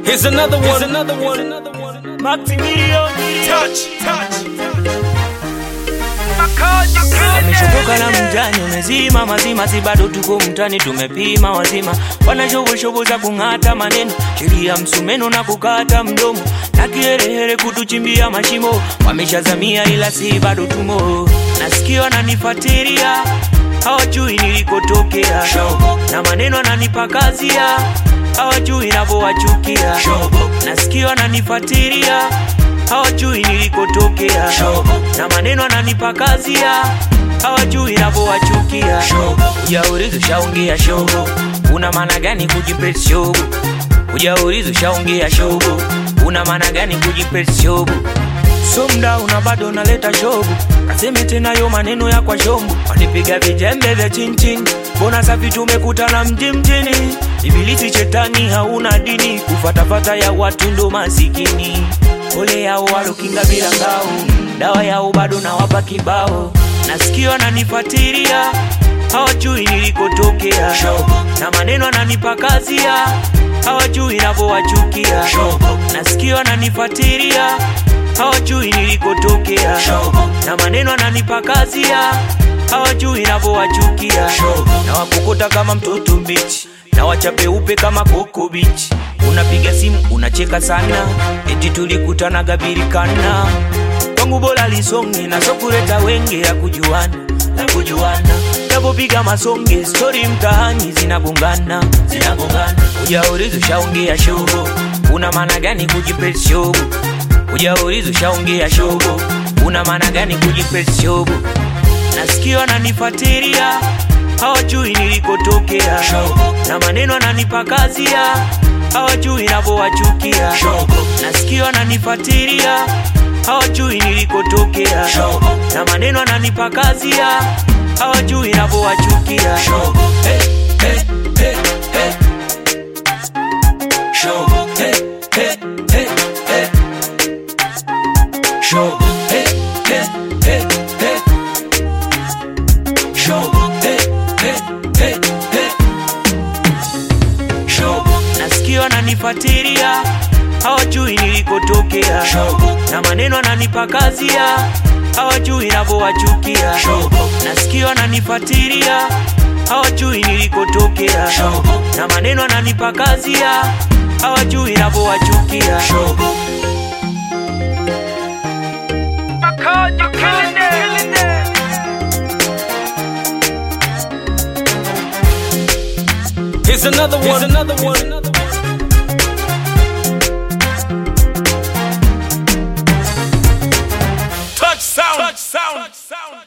Here's another one. Here's another one. Another one. Maximilian Touch, touch. ameshotoka na mjani umezima mazima, si bado tuko mtani, tumepima wazima, wana shoboshobo za kung'ata maneno, sheria msumeno na kukata mdomo, na kiherehere kutuchimbia mashimo, wameshazamia ila si bado tumo, nasikia wananifuatilia hawajui nilikotokea, na maneno ananipakazia hawajui navyowachukia, nasikia wananifuatilia hawajui nilikotokea, na maneno ananipakazia hawajui navyowachukia. Ujaulizo shaongea shogo, una maana gani kujipesi shogo? Ujaulizo shaongea shogo, una maana gani kujipesi shogo? So mda una bado unaleta shogo, kaseme tena yo maneno ya kwa shombo, wanipiga vijembe vya chinchin, mbona safi tumekutana mji mjini, ibilisi shetani hauna dini, kufatafata ya watu ndo masikini, ole yao walokinga bila ngao, dawa yao bado nawapa kibao, nasikia wananifuatilia hawajui nilikotokea, na maneno ananipakazia hawajui navyowachukia, nasikia wananifuatilia hawajui nilikotokea, na maneno ananipakazia hawajui navyowachukia, na wakokota kama mtoto mbichi na wachapeupe kama koko bichi. Unapiga simu unacheka sana, eti tulikutana birikana kwangu bora lisonge na sokuleta wenge ya kujuana na kujuana napopiga masonge stori mtaani zinagongana zinagongana ujaulizo shaongea shogo una maana gani kujipesi shogo ujaulizo shaongea shogo una maana gani kujipesi shogo nasikia wananifuatilia hawajui nilikotokea na maneno ananipakazia hawajui navyowachukia nasikia wananifuatilia hawajui nilikotokea na maneno ananipakazia hawajui navyowachukia hey, hey, hey, hey. Shogo, hey, hey, hey, hey. Shogo, hey, hey, hey, hey. Shogo, hey, hey, hey, hey. Shogo, nasikia wananifuatilia hawajui nilikotokea na maneno ananipakazia hawajui navyowachukia nasikia wananifuatilia hawajui nilikotokea na maneno ananipakazia hawajui navyowachukia Here's another one. Here's another one. Another one. Touch sound. Touch sound. Touch sound.